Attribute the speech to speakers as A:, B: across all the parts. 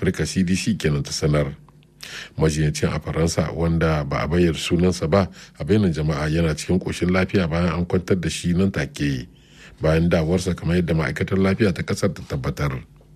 A: afirka cdc kenan ta sanar majiyancin a faransa wanda ba a bayyana sunansa ba a bayyana jama'a yana cikin ƙoshin lafiya bayan an kwantar da shi nan take bayan dawarsa kamar yadda ma'aikatar lafiya ta kasar ta tabbatar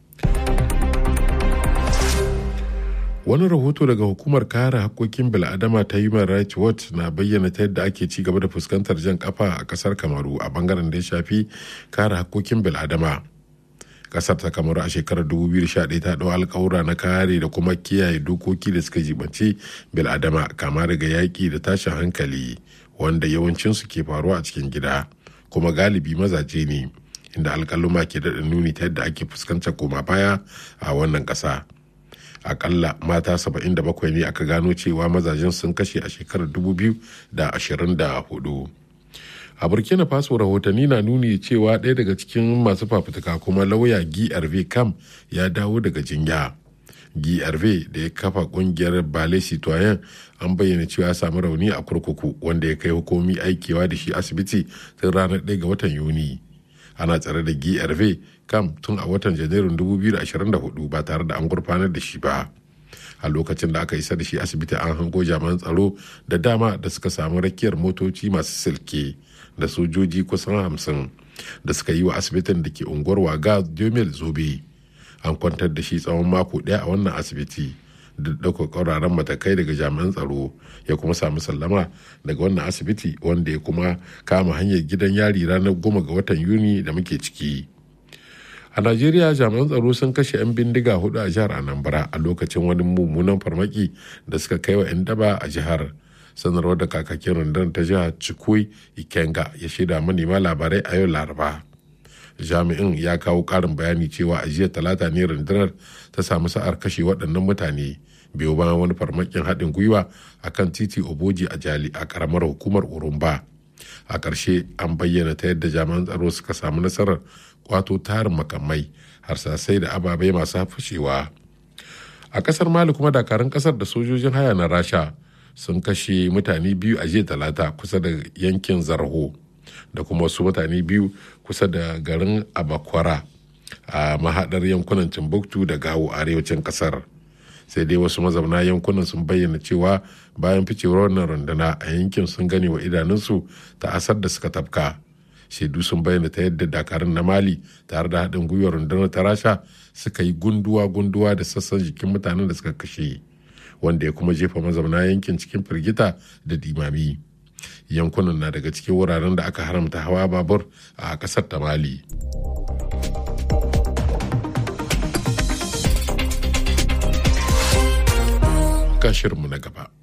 A: wani rahoto daga hukumar kare hakkokin bil'adama ta human rights watch na bayyana ta yadda ake ci gaba da fuskantar jan kafa a kasar kamaru a bangaren da ya shafi kare hakkokin bil'adama kasar ta kamaru a shekarar 2011 ta ɗau alkawura na kare da kuma kiyaye dokoki da suka jibanci bil'adama kama daga yaƙi da tashin hankali wanda yawancinsu ke faruwa a cikin gida kuma galibi mazaje ne inda alkaluma ke daɗa nuni ta yadda ake fuskantar koma baya a wannan ƙasa akalla mata 77 ne aka gano cewa mazajen sun kashe a shekarar 2024 a burkina faso rahotanni na nuni cewa ɗaya daga cikin masu fafutuka kuma lauya grv kam ya dawo daga jinya grv da ya kafa kungiyar bale citoyen an bayyana cewa ya samu rauni a kurkuku wanda ya kai hukumi aikewa da shi asibiti tun ranar 1 ga watan yuni ana tsare da grv kam tun a watan janairun 2024 ba tare da an gurfanar da shi ba a lokacin da aka isa da shi asibiti an hango jami'an tsaro da dama da suka samu rakiyar motoci masu silke da sojoji kusan hamsin da suka yi wa asibitin da ke unguwar waga jomel zobe an kwantar da shi tsawon mako ɗaya a wannan asibiti da ɗaukar ƙauraran matakai daga jami'an tsaro ya kuma samu sallama daga wannan asibiti wanda ya kuma kama hanyar gidan yari ranar goma ga watan yuni da muke ciki a najeriya jami'an tsaro sun kashe 'yan bindiga hudu a jihar anambra a lokacin wani mummunan farmaki da suka kai wa 'yan daba a jihar sanarwar da kakakin rundunar ta jihar cikui ikenga ya shaida manema labarai a yau laraba jami'in ya kawo karin bayani cewa a jiya talata ne rundunar ta samu sa'ar kashe waɗannan mutane biyu bayan wani farmakin haɗin gwiwa a kan titi oboji a jali a ƙaramar hukumar urumba a ƙarshe an bayyana ta yadda jami'an tsaro suka samu nasarar kwato tarin makamai harsasai da ababai masu fashewa a ƙasar mali kuma dakarun ƙasar da sojojin haya na rasha sun kashe mutane biyu a jiya talata kusa da yankin zarho da kuma wasu mutane biyu kusa da garin abakwara a mahadar yankunan timbuktu da gawo arewacin kasar sai dai wasu mazauna yankunan sun bayyana cewa bayan ficewar wannan runduna a yankin sun gane wa idanunsu ta asar da suka tafka shaidu sun bayyana ta yadda dakarun na mali tare da haɗin gwiwar rundunar ta rasha suka yi gunduwa-gunduwa da sassan jikin mutanen da suka kashe wanda ya kuma jefa mazauna yankin cikin firgita da dimami yankunan na daga cikin wuraren da aka haramta hawa babur a kasar ta mali shirinmu na gaba